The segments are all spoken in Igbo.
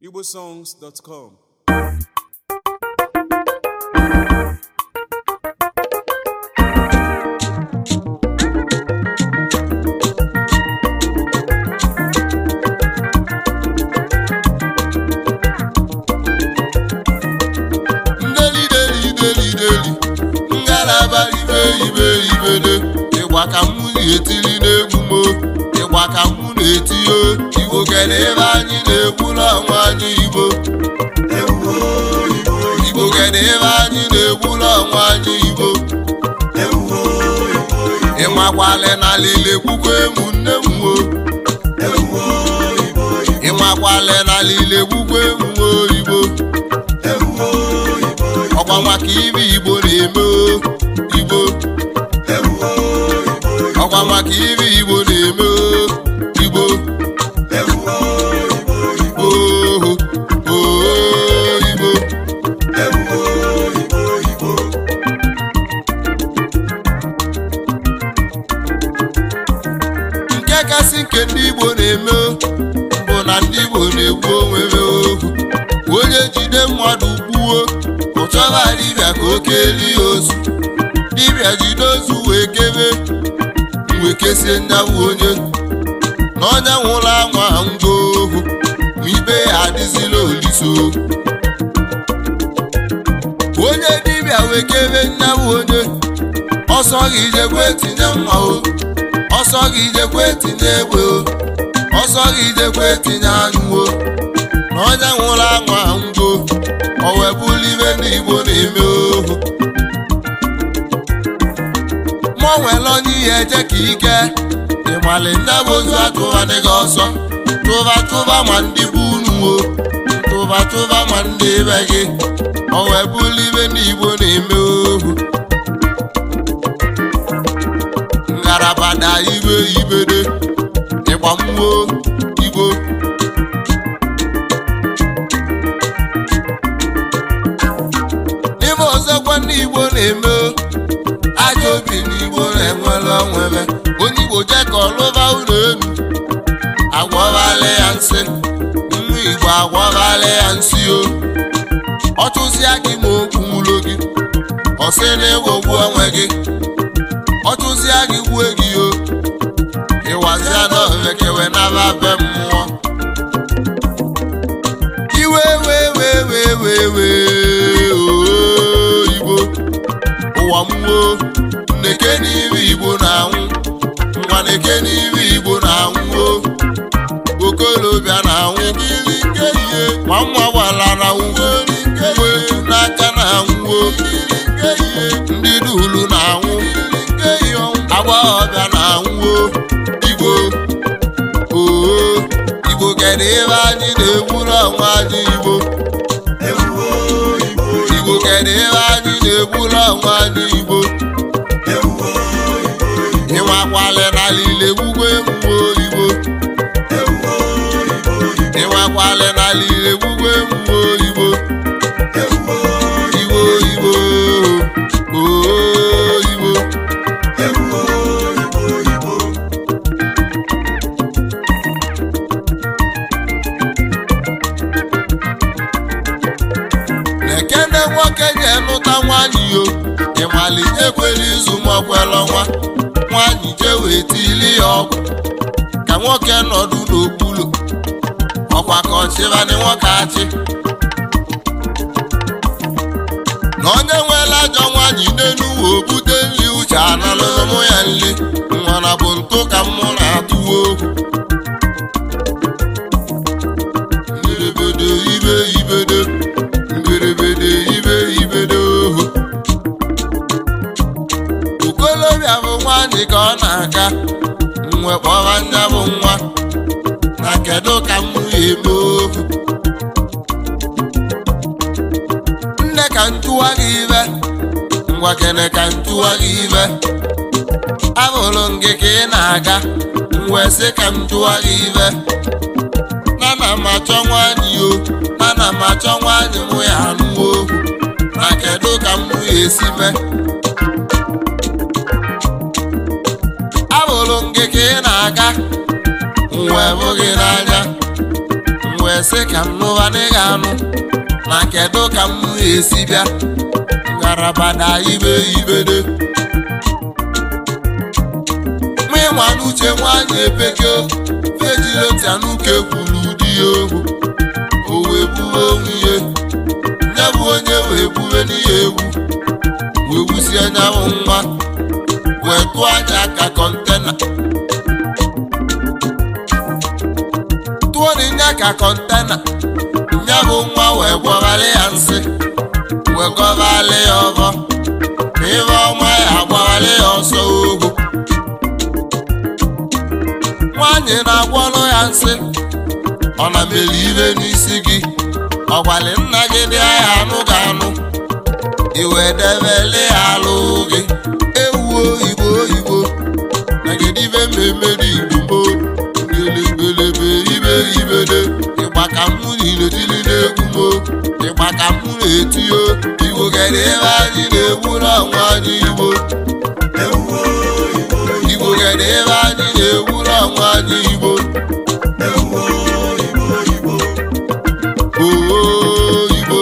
igbosongs.com ndeli deli deli deli ngalaba ibe ibe ibede ịgba ka m na-etili n'egwu mo ịgba ka m na-etinye igbo kere ebe anyị na-egwu n'ọnwa anyị igbo igbo kere ebe anyị na-egwu n'ọnwa anyị igbo ịmakwale n'ala ilegbukwa emu nne m wo ịmakwale n'ala ilegbukwa emu oyibo ọkwa maka ibe igbo na-eme o, igbo ọkwa maka ibe igbo na-eme o, igbo oho oho igbo nke kasị nke ndị igbo na-eme o, bụ na ndị igbo na-egbu onwe ha ohu onye jide mmadụ gbuo ụchọba dibịa ka o kelie ozu dibịa jide ozu wee kebe wee kesie nyabụ onye na onye nwụrụ anwa ngwa ohu ma ibe ya adịzila oliso onye dibịa wee kebe nyabụ onye ọsọ gị jekwe tinye mma o ọsọ gị jekwe tinye egbe o ọsọ gị jekwe tinye anyụ o na onye nwụrụ anwa ngo o wee bụrụ ibe ndị igbo na-eme ohu mụ nwere onye ihe eje ka ike ịmali nne bụ ozu atụbadị gị ọsọ tụba tụba ma ndị bụ unu o tụba tụba ma ndị be gị o wee bụrụ ibe ndị igbo na-eme ohu ngalaba na ibe ibede ịgba mmụọ igbo n'ime ọzọkwa ndị igbo na-eme o, ajọ obi n'igbo na-enwere onwebe onye igbo jee ka ọlụba ụlọ elu agwọbala ya nsị nwa igbo agwọbala ya nsị o ọ tụzịa gị ma okwu ụlọ gị ọ sị na ịghọgbu onwe gị ọ tụzịa gị gbue gị o ịwazịa na omekewe naba be mmụọ iwe wee wee wee wee wee oo igbo ụwa mmụọ nneke n'ime igbo na-anwụ nwa neke n'ime igbo na-anwụ o okolobịa na-anwụ gịrị nke ihe ma nwa gbalara nwuo nwe n'aka na-anwụ o ndị dulu na-anwụ agbọghọbịa na-anwụ o igbo oo igbo kere ebe anyị na-egburu ọnwa anyị igbo igbo kere ebe anyị na-egburu ọnwa anyị igbo ịnwakwale n'ala ile gbugbo emume oyibo ịnwakwale n'ala ile gbugbo emume oyibo igbo igbo oo igbo na-ekene nwoke ga-enụta nwanyị yo ịmali ekwela izu ma ọkwela ọnwa nwanyị jee wee tili ya ọgwụ ka nwoke nọdụ n'okpuru ọkwa ka ọchịbanị nwoke achị na onye nwere ajọ nwanyị n'elu uwe obute nri uche analụ ụmụ ya nri nwana bụ ntụ ka mmụ na-atụwa okwu mberede ibe ibedo mberede ibe ibedo ohu okolobịa bụ nwanyị ka ọ na-aga mwe kpọba nya bụ nwa na kedu ka m ya eme ohu nne ka ntụwa gị ibe ngwa kene ka ntụwa gị ibe abụrụ m gị ka ị na-aga wee sị ka m tụwa gị ibe nana m achọ nwanyị o nana m achọ nwanyị mụ ya anụwo okwu na kedu ka m ya esi mee abụrụ m gị ka ị na-aga wee bụ gị n'anya wee sị ka m nụwa n'ịga anụ na kedu ka m esi bịa ngarabada ibe ibede mịnwa n'uche nwanyị epeke fejilotianuke kwuru di ya ohu o wee buwe onwe ihe nye bụ onye wee buwe n'ihe egwu wee wusie anyanwụ nwa wee tụọ anya ka kọntena tụọ n'inya ka kọntena nya bụ nwa wee gwọgharị ya nsị wee gọgharị ya ọgọ ma ibe ọma ya agbagharị ya ọsọ ohu nwaanyị na-agwọrọ ya nsị ọ na mere ibe n'isi gị ọgwali nna gị dị agha anụ ga anụ iwe debele ya alụ gị ewu oyibo oyibo nagedibe mmemme dị igbo gelebelebe ibe ibede ịgba ka mụ niile tili na-egwu mo ịgba ka mụ na-etiyo igbo gere ebe anyị na-egwu n'ọnwa anyị igbo igbo gere ebe anyị na-egwu n'ọnwa anyị igbo oo igbo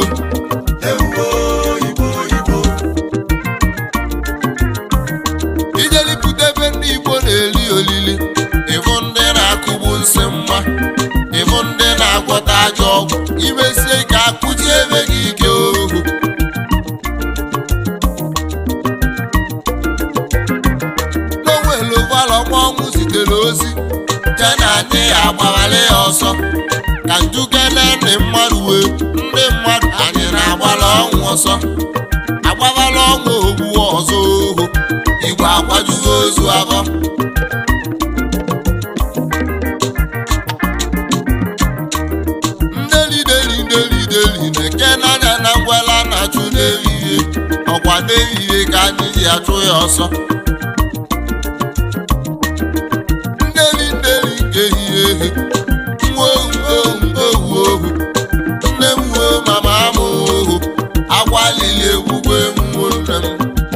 ijelipụta ebe ndị igbo na-eli olili ịbụ ndị na-akụgbu nsị mma ịbụ ndị na-agwọta ajọ ọgwụ imesie ike akụji ebe gị ike ohu n'onwelu ụgbọala ọnwụ zitere ozi je na anyị ya agbawara ya ọsọ ka njugene ndị mmadụ wee ndị mmadụ anyị na-agbara ọnwụ ọsọ agbawala ọnwụ ogbu ọzọ ohu igwe akwajugo ozu abọ ndelideli ndelideli na-eke n'anya na ngwala na-achụ n'ehihie ọkwa n'ehihie ka anyị ji achụ ya ọsọ ndeli ndeli nke ehihie ehi nwa ohu ohu ohu ohu nne m wuo mama m ohu agwa lili egwugwe mmụọ nne m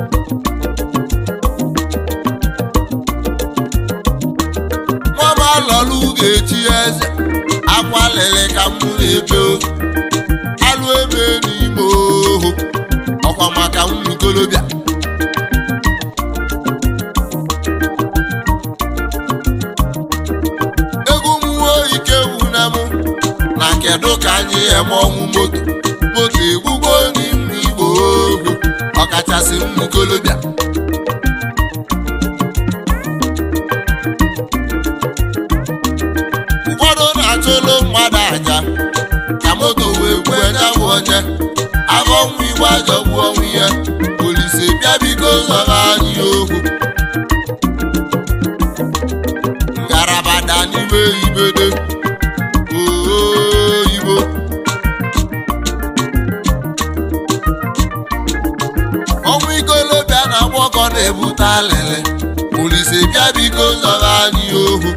nwama lọlụ ga-echi eze akwa lele ka m na-ebe ohu alụ ebe n'ime ohu ọkwa maka ụmụ ikolobịa egwu mmụọ ike wuna m na kedu ka anyị eme ọnwụ moto moto egbugbo n'ime igbo ohu ọkachasị ụmụ ikolobịa ụfọdụ na-achụlụ mmadụ aja ka moto wee gbue nyabụ onye afọ ọnwụ igwe ajọgbu ọnwụ ihe polisi bịa biko zọba anyị ohu ngarabada n'ime ibede oo igbo ọnwụ ikolobịa na agbọkọ na-ebute alịlị polisi bịa biko zọba anyị ohu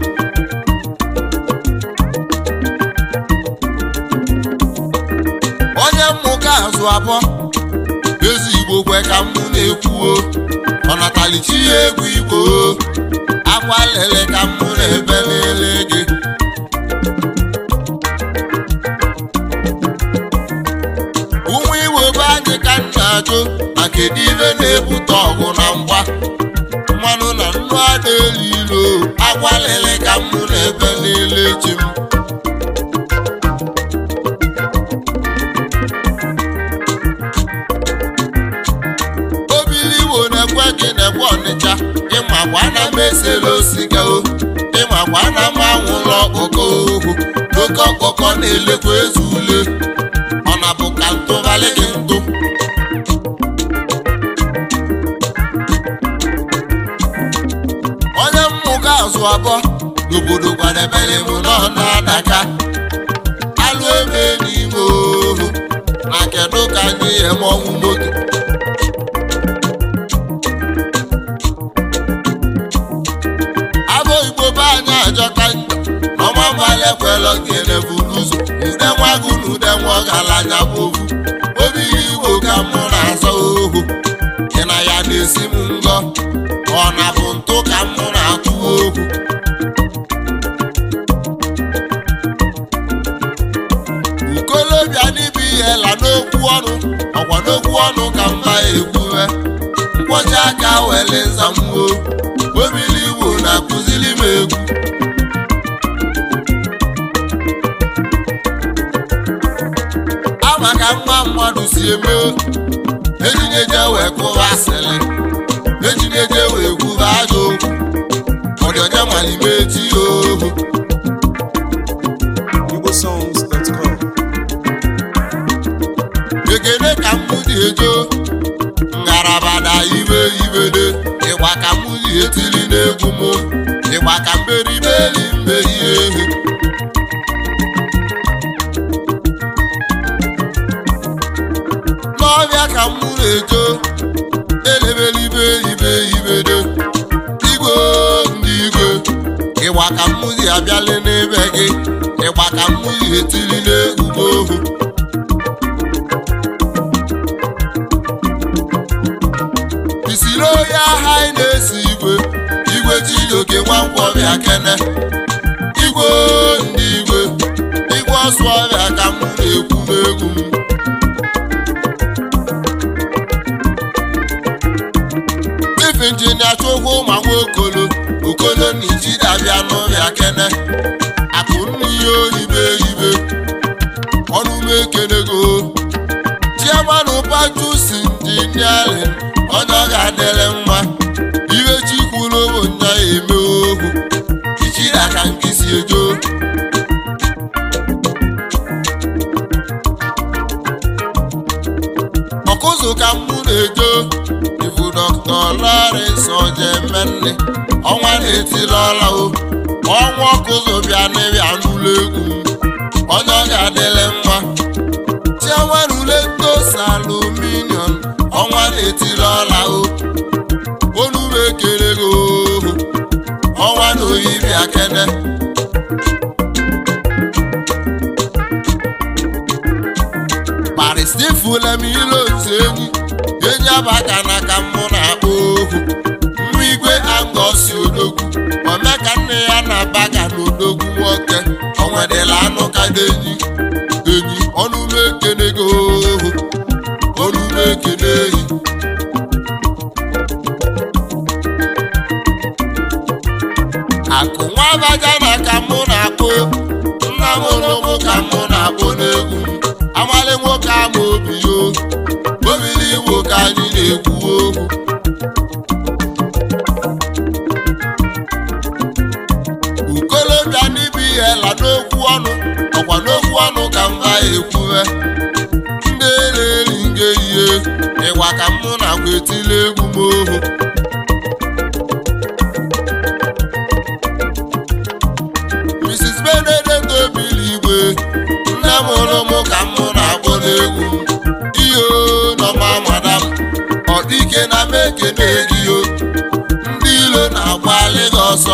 onye mmụka azụ abụọ ezi igbo kwe ka mụ na-ekwuo ọnatalichi ya egwu igbo akwa lele ka mụ na-ebe lele gị ụmụ igbo be anyị ka m na-ajụ na kedu ibe na-ebute ọgụ na mgba mmanụ na nnu ada elu ilo akwa lele ka mụ na-ebe lele chi m obili igbo na-ekwe gị na-ekwe ọnịcha ịmakwa na m esela osiga o ịmakwa na m anwụla ọkụkọ ohu oke ọkụkọ na-elekwa eze ule ọ na bụ ka ntụgharị gị ntụ onye mmụga azụ abụọ n'obodo kwadebere m nọ na-adaka alụ ebe n'ime ohu na kedu ka anyị eme ọnwụ moto abụ igbo be anyị ajọka njọ n'ọma mgbali ekwelọ gịnị bụ n'ụzọ ude nwagụ na ude nwa ọgaranya bụ ohu obi igbo ka mụ na-azọ ohu gị na ya na-esi m ngọ ọ na bụ ntụ ka mụ na-atụ ohu okolobịa n'ibe ihe la n'okwu ọnụ ọkwa n'okwu ọnụ ka mba ekwuwe nkwọchi aka wele nzamwo obili igbo na-akụzili m egwu ama ka nwa mmadụ si eme ejinyeje wee kụwa asịrị ejinyeje wee kwuba ajọ okwu ọdịọnya malime eti ohu igbosongs.com ekele ka m dị ejo ngalaba na ibe ibede ịgba ka m dị etili n'egwu m ịgba ka mberiberi mmeri ehi n'ọbịa ka m na-ejo elebelibe ibe ibede igwe ndị igwe ịgba ka m dị abịali n'ebe gị ịgba ka m dị etili n'egwu m ohu isiri onye agha anyị na-esi igwe igwe chijioke nwankwọbịa kene igwe ndị igwe igwe ọsụ ọbịa ka m na-ekwu n'egwu m ife injinia chukwu ma nwa okolo okolo na ijidabịa n'ụbịa kene akụ n'ihe oyibe ibe ọnụ m ekenego chiamanụ pachusi injiniarin onye ọ ga-adịrị mma iwe chikwuru bụ nya eme ohu ichiri aka nkịsi ejo ọkụzụ ka mụ na-ejo ifu dọkta Lawrence ojemenne ọnwa na-etili ọla o ọnwa ọkụzụ bịa n'ịbịa n'ụlọ egwu m onye ọ ga-adịrị mma chiamanụletos aluminium ọnwa na-etili ọla o onu m ekele gị ohu ọnwa na oyi bịa kene paristifula m ile otu enyi enyi abaka na ka mụ na-akpọ ohu nwa igwe angosi odogwu ome ka nne ya na-abaga n'odogwu nwoke onwedịla anụ ka dị enyi enyi ọnụ m ekele gị ohu ọnụ m ekele enyi akụ nwa abaja na ka mụ na-akpọ nna m ụlụmụ ka mụ na-akpọ n'egwu m amali nwoke ama obi yo obili igbo ka anyị na-ekwu okwu ukolobịa n'ibi ihe la n'okwu ọnụ ọkwa n'okwu ọnụ ka mba ekwuwe ndị na-eri nge ihe ịgwa ka mụ na-agwa etili egwu m ohu Mrs. Benedict obili igwe nne m hụrụ m ka mụ na-akpọ n'egwu ihe nọma madam ọ dịke na m ekene gị o ndị ilo na-agbalị gị ọsọ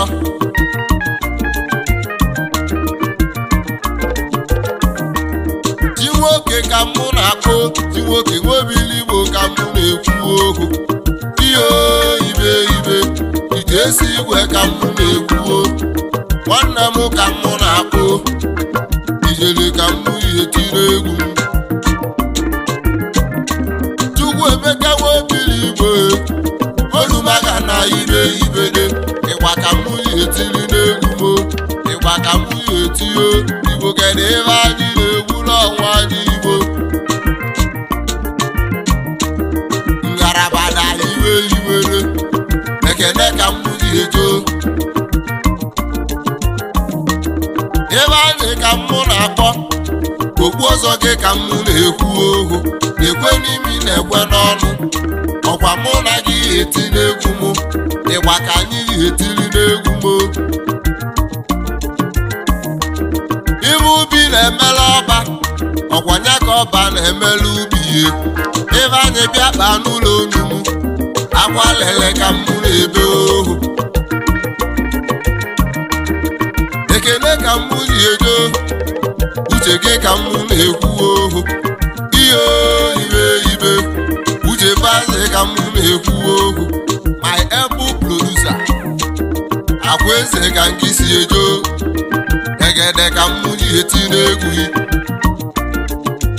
ji nwoke ka mụ na-akpọ ji nwoke nwobili igbo ka mụ na-ekwu okwu ihe ibe ibe ije esi igwe ka mụ na-ekwu okwu nwanne m ka mụ na-akpọ ijele ka mụ ihe tiri egwu m chukwu emeka nwobili igwe olumaga na ibe ibede ịgba ka mụ ihe tiri n'egwu m ịgba ka mụ ihe tio igbo kedu ebe anyị na-egwu n'ọnwa anyị igbo ngaraba na iwe iwere ekene ka mụ ji ejo ebe anyị ka mụ na-akpọ okpu ọzọ gị ka mụ na-ekwu ohu ekwe n'imi na-ekwe n'ọnụ ọkwa mụ na gị eti n'egwu m ịgba ka anyị etiri n'egwu m ibe ubi na-emela ọba ọkwa nya ka ọba na-emela ubi ihe ebe anyị bịa kpaa n'ụlọ onu m akwa lele ka mụ na-ebe ohu ekele ka mụ ji ejo uche gị ka mụ na-ekwu ohu ihe ibe ibe uche baze ka mụ na-ekwu ohu my apple producer akwa eze ka nke si ejo egede ka mụ ji eti n'egwu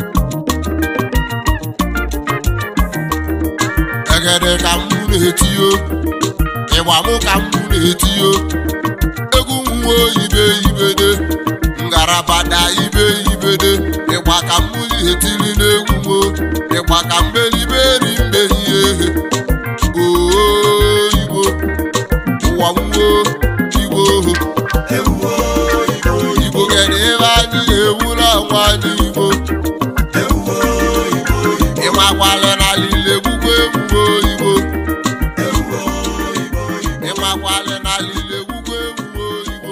ogede ka mụ na-etiyo ịgba mụ ka mụ na-etiyo egwu nwa ibe ibede ngarabada ibe ibede ịgba ka mụ na-etiri n'egwu mo ịgba ka mberiberi mbehie oo igbo ụwa nwo igbo igbo kere ebe anyị na-ewula nwa anyị igbo ịmakwale n'alile gbugbo egwugbo igbo ịmakwale n'alile gbugbo egwugbo igbo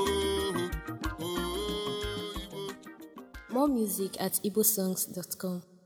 More music at igbosongs.com.